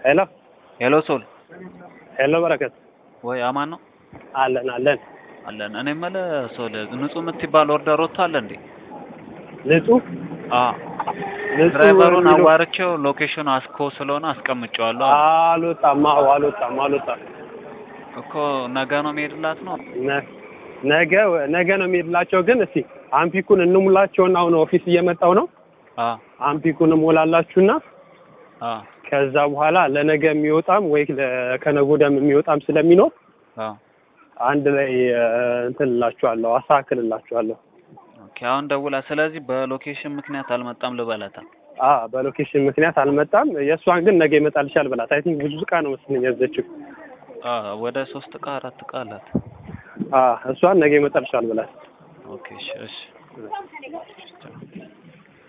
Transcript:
ሄሎ ሄሎ ሶል ሄሎ በረከት ወይ አማን ነው አለን አለን አለን። እኔ የምልህ ሶል ንጹህ የምትባል ኦርደር ወጥቷል እንዴ? ንጹህ አ ንጹህ ድራይቨሩን የሚለው- አዋርቼው ሎኬሽኑ አስኮ ስለሆነ አስቀምጬዋለሁ አለ። አልወጣም አዎ አልወጣም አልወጣም እኮ ነገ ነው የሚሄድላት ነው። ነ- ነገ ነገ ነው የሚሄድላቸው ግን እስቲ አምፒኩን እንሙላቸውና አሁን ኦፊስ እየመጣው ነው አ አምፒኩን እሞላላችሁና አ ከዛ በኋላ ለነገ የሚወጣም ወይ ለ- ከነገ ወዲያም የሚወጣም ስለሚኖር አ አንድ ላይ እ፣ እንትን እላችኋለሁ አስተካክልላችኋለሁ ኦኬ አሁን ደውላ፣ ስለዚህ በሎኬሽን ምክንያት አልመጣም ልበላታ። አ በሎኬሽን ምክንያት አልመጣም የእሷን ግን ነገ ይመጣልሻል ብላት አይ ቲንክ ብዙ እቃ ነው መስለኝ ያዘችው አ ወደ ሶስት እቃ አራት እቃ አላት። አ እሷን ነገ ይመጣልሻል ብላት ኦኬ እሺ እሺ